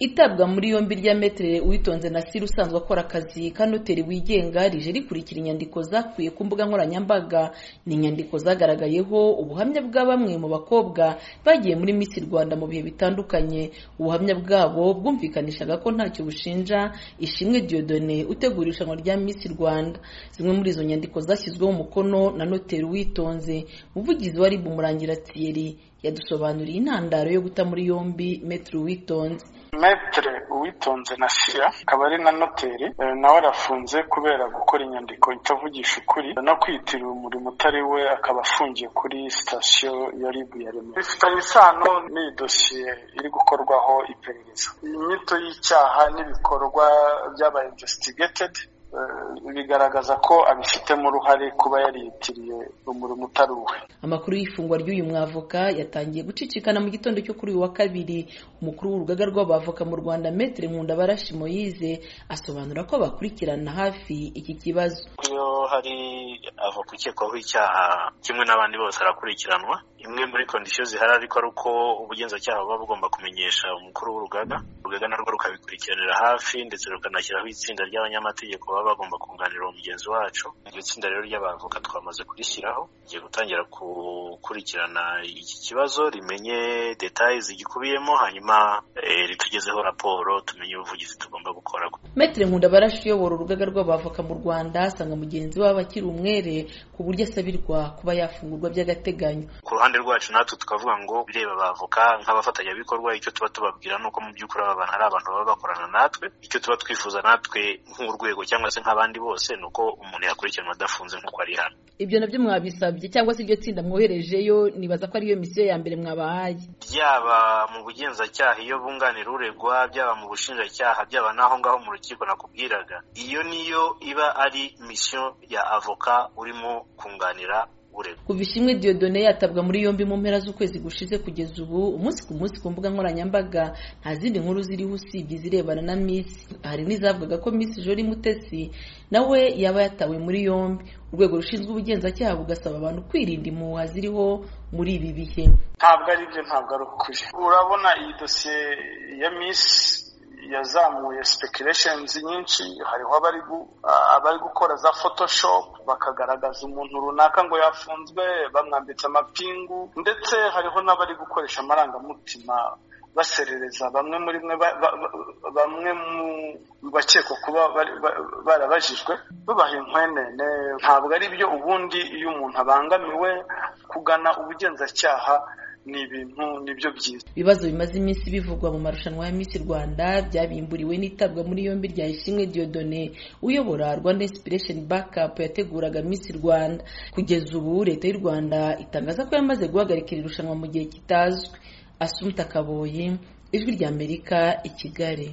itabwa muri yombi rya Maître Uwitonze Nasir usanzwe akora akazi ka noteri wigenga rije rikurikira inyandiko zakuye ku mbuga nkoranyambaga ni inyandiko zagaragayeho ubuhamya bwa bamwe mu bakobwa bagiye muri Miss Rwanda mu bihe bitandukanye ubuhamya bwabo bwumvikanishaga ko ntacyo bushinja Ishimwe Dieudonné utegura irushanwa rya Miss Rwanda zimwe muri izo nyandiko zashyizweho umukono na noteri Uwitonze umuvugizi wa RIB Murangira Thierry yadusobanuriye intandaro yo guta muri yombi Maître Uwitonze metere uwitonze na sira akaba ari na noteri nawe arafunze kubera gukora inyandiko itavugisha ukuri no kwitiriwe umurimo utari we akaba afungiye kuri sitasiyo ya ribu ya remera bifitanye isano n'iyi dosiye iri gukorwaho iperereza inyito y'icyaha n'ibikorwa by'aba investigated bigaragaza ko abifitemo uruhare kuba yariyitiriye umurimo utari uwe amakuru y'ifungwa ry'uyu mwavoka yatangiye gucicikana mu gitondo cyo kuri uyu wa kabiri umukuru w'urugaga rw'abavoka mu rwanda metere nkundabarashi moyize asobanura ko bakurikirana hafi iki kibazo iyo hari avoka ukekwaho icyaha kimwe n'abandi bose arakurikiranwa imwe muri kondisiyo zihari ariko ari uko ubugenzacyaha buba bugomba kumenyesha umukuru w'urugaga urugaga narwo rukabikurikiranira hafi ndetse rukanashyiraho itsinda ry'abanyamategeko baba bagomba kunganira uwo mugenzi wacu iryo tsinda rero ry'abavoka twamaze kurishyiraho rigiye gutangira gukurikirana iki kibazo rimenye detaye zigikubiyemo hanyuma ritugezeho raporo tumenye ubuvugizi tugomba gukora metere nkundabarashi uyobora urugaga rw'abavoka mu rwanda asanga mugenzi wabo akiri umwere ku buryo asabirwa kuba yafungurwa by'agateganyo ku ruhande rwacu natwe tukavuga ngo bireba abavoka nk'abafatanyabikorwa icyo tuba tubabwira ni uko mu by'ukuri aba bantu ari abantu baba bakorana natwe icyo tuba twifuza natwe nk'urwego cyangwa se nk'abandi bose ni uko umuntu yakurikiranwa adafunze nk'uko ari hano ibyo nabyo mwabisabye cyangwa se iryo tsinda mwoherejeyo nibaza ko ariyo misiyo ya mbere mwabahaye byaba mu bugenzacyaha iyo bunganira uregwa byaba mu bushinjacyaha byaba n'aho ngaho mu rukiko nakubwiraga iyo niyo iba ari misiyo ya avoka urimo kunganira kuva ishimwe Dieudonné yatabwa muri yombi mu mpera z'ukwezi gushize kugeza ubu umunsi ku munsi ku mbuga nkoranyambaga nta zindi nkuru ziriho usibye izirebana na Miss hari n'izavugaga ko Miss Jolie Mutesi nawe yaba yatawe muri yombi urwego rushinzwe ubugenzacyaha bugasaba abantu kwirinda impuha ziriho muri ibi bihe ntabwo ari byo ntabwo ari ukuri urabona iyi dosiye ya Miss yazamuye spekireshenzi nyinshi hariho abari gukora za photoshop bakagaragaza umuntu runaka ngo yafunzwe bamwambitse amapingu ndetse hariho n'abari gukoresha amarangamutima baserereza bamwe muri bamwe mu bakekwa kuba barabajijwe babaha inkwenene ntabwo ari byo ubundi iyo umuntu abangamiwe kugana ubugenzacyaha ni ibintu nibyo byiza ibibazo bimaze iminsi bivugwa mu marushanwa ya Miss Rwanda byabimburiwe n'itabwa muri yombi rya Ishimwe Dieudonné uyobora Rwanda Inspiration Backup yateguraga Miss Rwanda kugeza ubu leta y'u Rwanda itangaza ko yamaze guhagarikira irushanwa mu gihe kitazwi Asumta Kaboyi ijwi rya Amerika i Kigali